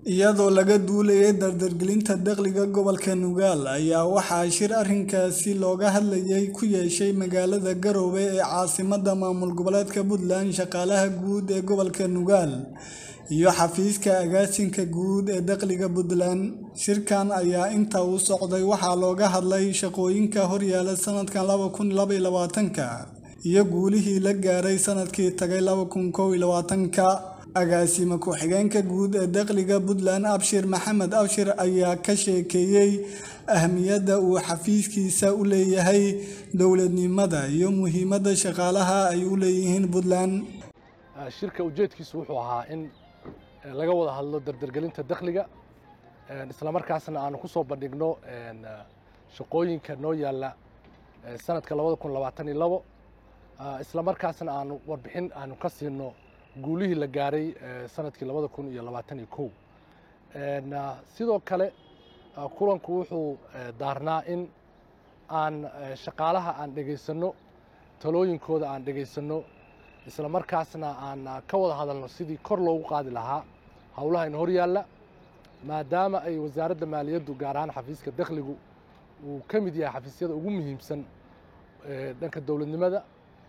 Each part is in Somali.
iyadoo laga duulayay dardargelinta dakhliga gobolka nugaal ayaa waxaa shir arrinkaasi looga hadlayay ku yeeshay magaalada garowe ee caasimadda maamul goboleedka puntland shaqaalaha guud ee gobolka nugaal iyo xafiiska agaasinka guud ee dakhliga puntland shirkan ayaa inta uu socday waxaa looga hadlay shaqooyinka horyaala sanadkan laba kun labaiyo labaatanka iyo guulihii la gaaray sanadkii tagay laba kun kow iyo labaatanka agaasime ku-xigeenka guud ee dakhliga puntland abshir maxamed abshir ayaa ka sheekeeyey ahmiyadda uu xafiiskiisa u leeyahay dowladnimada iyo muhiimadda shaqaalaha ay u leeyihiin puntland shirka ujeedkiisu wuxuu ahaa in laga wada hadlo dardargelinta dakhliga islamarkaasna aanu ku soo bandhigno shaqooyinka noo yaalla sanadka labada kun labaatan iyo labo islamarkaasna aanu warbixin aanu ka siino guulihii la gaaray sanadkii labada kun iyo labaatan iyo kow sidoo kale kulanku wuxuu daarnaa in aan shaqaalaha aan dhegaysanno talooyinkooda aan dhegaysanno isla markaasna aan ka wada hadalno sidii kor loogu qaadi lahaa howlaha in hor yaalla maadaama ay wasaaradda maaliyaddu gaar ahaan xafiiska dakhligu uu ka mid yahay xafiisyada ugu muhiimsan dhanka dowladnimada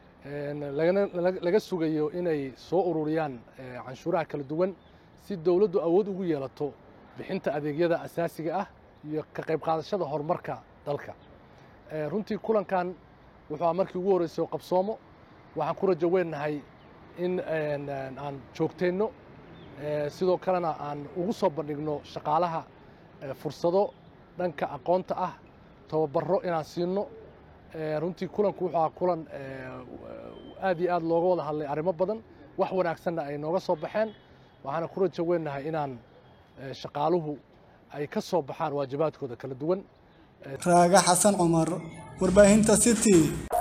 laga sugayo inay soo ururiyaan canshuuraha kala duwan si dowladdu awood ugu yeelato bixinta adeegyada asaasiga ah iyo ka qayb qaadashada horumarka dalka runtii kulankan wuxuu markii ugu horreysay oo qabsoomo waxaan ku rajo weennahay in aan joogteenno sidoo kalena aan ugu soo bandhigno shaqaalaha fursado dhanka aqoonta ah tababaro inaan siino runtii kulanku wuxuu ahaa kulan aad iyo aad looga wada hadlay arrimo badan wax wanaagsanna ay nooga soo baxeen waxaana ku rajo weennahay inaan shaqaaluhu ay ka soo baxaan waajibaadkooda kala duwan raaga xasan cumar warbaahinta city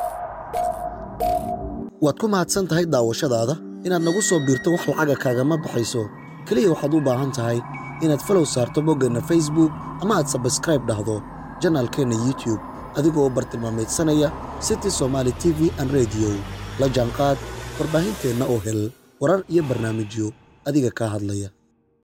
waad ku mahadsan tahay daawashadaada inaad nagu soo biirto wax lacaga kaagama baxayso keliya waxaad u baahan tahay inaad falow saarto boggeenna facebook ama aad sabskraib dhahdo janaalkeenna youtube adigoo u bartilmaamaydsanaya city somaali t v an rediyo la jaanqaad warbaahinteenna oo hel warar iyo barnaamijyo adiga kaa hadlaya